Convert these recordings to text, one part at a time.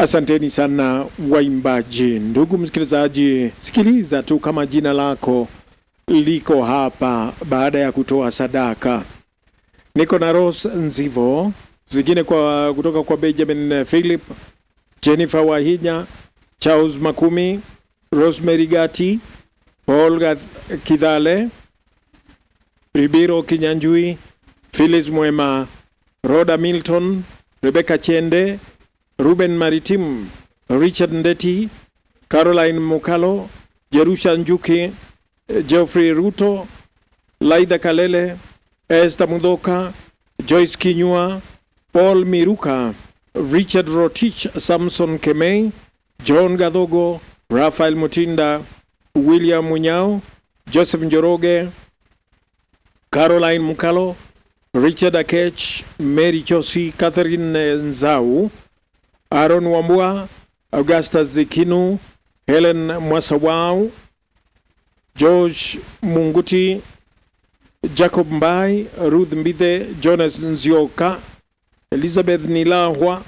Asanteni sana waimbaji. Ndugu msikilizaji, sikiliza tu kama jina lako liko hapa baada ya kutoa sadaka. Niko na Rose Nzivo, zingine kwa kutoka kwa Benjamin Philip, Jennifer Wahinya, Charles Makumi, Rosemary Gati, Paul Gath- Kidhale, Ribiro Kinyanjui, Phyllis Mwema, Rhoda Milton, Rebecca Chende, Ruben Maritim, Richard Ndeti, Caroline Mukalo, Jerusha Njuki, Geoffrey Ruto, Laida Kalele, Esther Mudoka, Joyce Kinyua, Paul Miruka, Richard Rotich, Samson Kemei, John Gadhogo, Rafael Mutinda, William Munyao, Joseph Njoroge, Caroline Mukalo, Richard Akech, Mary Chosi, Catherine Nzau, Aaron Wambua, Augustus Zikinu, Helen Mwasawau, George Munguti, Jacob Mbai, Ruth Mbithe, Jonas Nzioka, Elizabeth Nilahwa,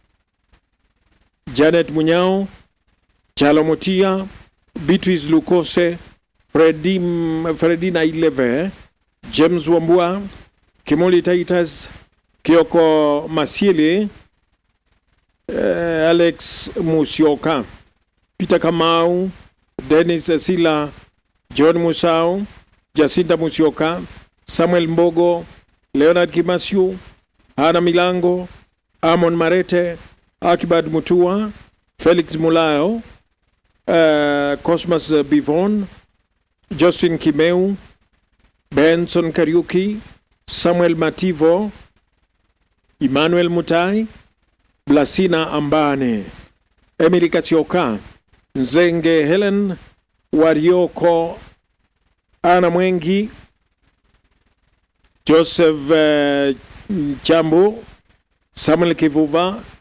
Janet Munyao, Chalo Mutia, Beatrice Lukose, Fredi, Fredina Ileve, James Wambua, Kimoli Titus, Kioko Masiele, eh, Alex Musioka, Peter Kamau, Dennis Sila, John Musau, Jacinta Musioka, Samuel Mbogo, Leonard Kimasiu, Hana Milango, Amon Marete, Akibad Mutua, Felix Mulayo, uh, Cosmas Bivon, Justin Kimeu, Benson Kariuki, Samuel Mativo, Emmanuel Mutai, Blasina Ambane, Emily Kasioka, Nzenge Helen, Warioko, Ana Mwengi, Joseph uh, Chambu, Samuel Kivuva,